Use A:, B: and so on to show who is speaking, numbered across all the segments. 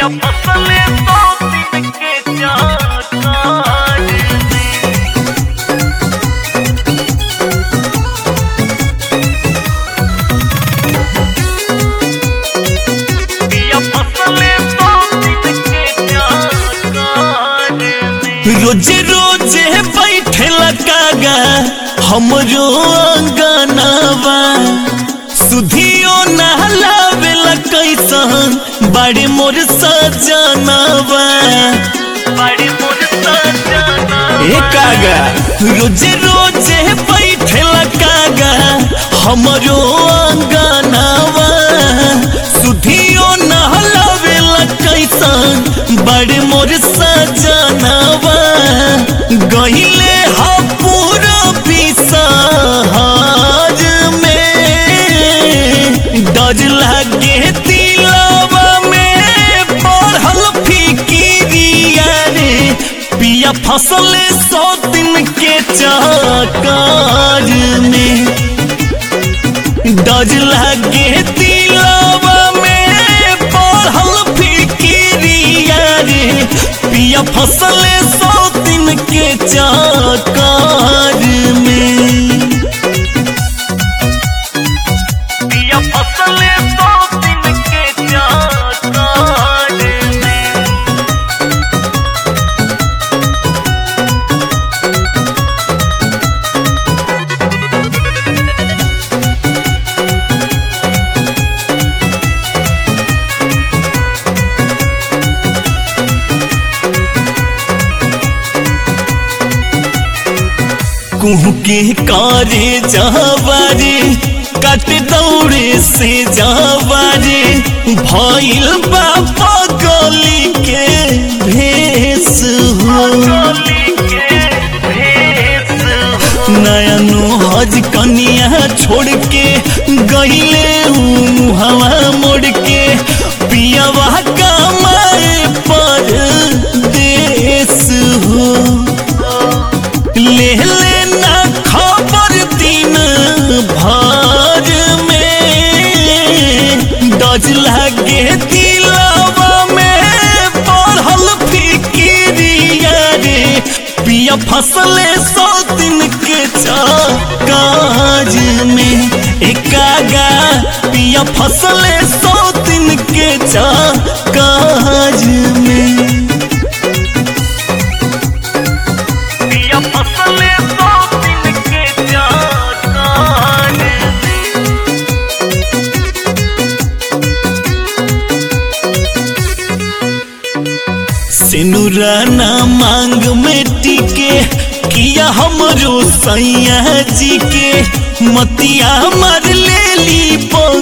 A: पिया फसले सौ दिन के चाकार में पिया फसले सौ दिन के चाकार में
B: रोजे रोजे बैठे कागा हमरो अंगनावा सुधियो नहलावेला कैसन बड़े मोर सजनावा
A: बड़ी मोर सजना
B: ए कागा रोजे रोजे बैठे कागा हमरो अंगनावा सुधियो नहलावेला कैसन बड़े मोर सजनावा गहिले हा पूरा बिसहार में डर लागे दिलवा में पढ़ल फिकिरिया रे पिया फसले सौ दिन के चाकार में डर लागे दिलवा में पढ़ल फिकिरिया रे पिया फसले सौ दिन के चाकार में
A: पिया फसले सौ दिन के चाकार में
B: कुहू के कारे जावारे कट दौड़े से जावारे भइल बाबा गली के भेस हो
A: गली के भेस हो
B: नया हज कनिया छोड़ के गईले हवा मोड़ के पियावा कमाए पर देश हो ले लेना खबर दिन भर में डज लागे दिलावा में पढ़ल फिकिरिया रे पिया फसले सौ दिन के काज में एकागा पिया फसले सौ दिन के काज में
A: पिया फसले सौ दिन के चाकार में
B: सिनुराना मांग में टिके किया हमरो सैया जी के मतिया मार ले ली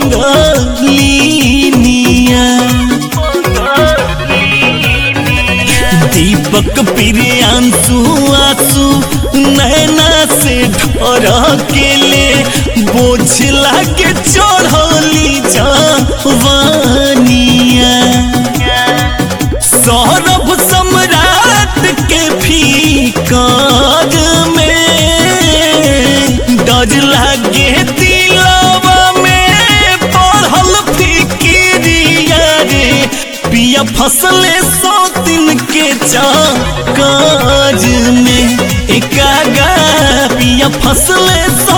B: पंगलिनिया दीपक प्रियांशु आंसू नैना से ढर के ले बोझ लागे चढ़ली जवानिया सौरभ सम्राट के फीकाज में डर लागे दिलवा में पढ़ल फिकिरिया रे पिया फसले सौ दिन के काज में एकागा पिया फसले सौ